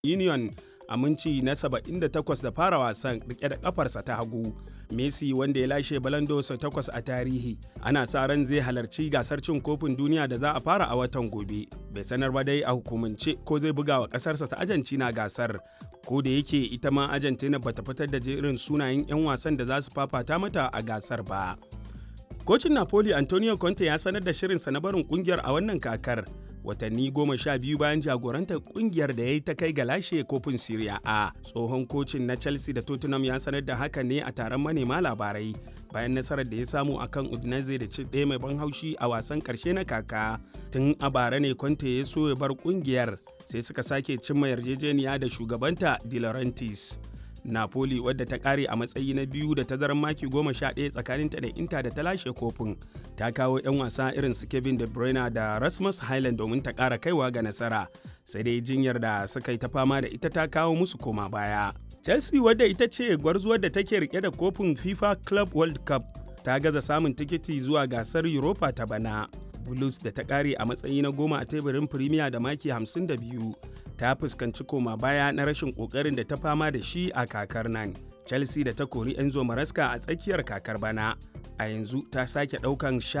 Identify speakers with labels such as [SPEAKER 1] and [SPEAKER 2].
[SPEAKER 1] Union a minci na 78 da fara wasan rike da kafarsa ta hagu. Messi wanda ya lashe balandosa takwas a tarihi ana sa ran zai halarci gasar cin kofin duniya da za a fara a watan gobe. Bai sanar ba dai a hukumance ko zai buga wa kasarsa ta Argentina gasar. Ko da yake ita ma Argentina bata fitar da jerin sunayen 'yan wasan da za su fafata mata a gasar ba. Kocin Napoli Antonio Conte ya sanar da shirinsa na barin kungiyar a wannan kakar. watanni goma sha biyu bayan jagorantar kungiyar da ya yi ta kai ga lashe kofin Serie A. Tsohon kocin na Chelsea da Tottenham ya sanar da haka ne a taron manema labarai bayan nasarar da ya samu a kan Udinese da ci ɗaya mai ban haushi a wasan ƙarshe na kaka. Tun a bara ne Conte ya so ya bar kungiyar sai suka sake cimma yarjejeniya da shugabanta De Laurentiis. Napoli wadda ta kare a matsayi na biyu da tazarar maki goma sha ɗaya tsakaninta da Inter da ta lashe kofin ta kawo 'yan wasa irin su Kevin De Bruyne da Rasmus Highland domin ta ƙara kaiwa ga nasara sai dai jinyar da suka yi ta fama da ita ta kawo musu koma baya. Chelsea wadda ita ce gwarzuwar da take rike da kofin FIFA Club World Cup ta gaza samun tikiti zuwa gasar Europa ta bana. Blues da ta kare a matsayi na goma a teburin Premier da maki 52 ta fuskanci koma baya na rashin kokarin da ta fama da shi a kakar nan. Chelsea da ta kori Enzo Maraska a tsakiyar kakar bana a yanzu ta sake daukan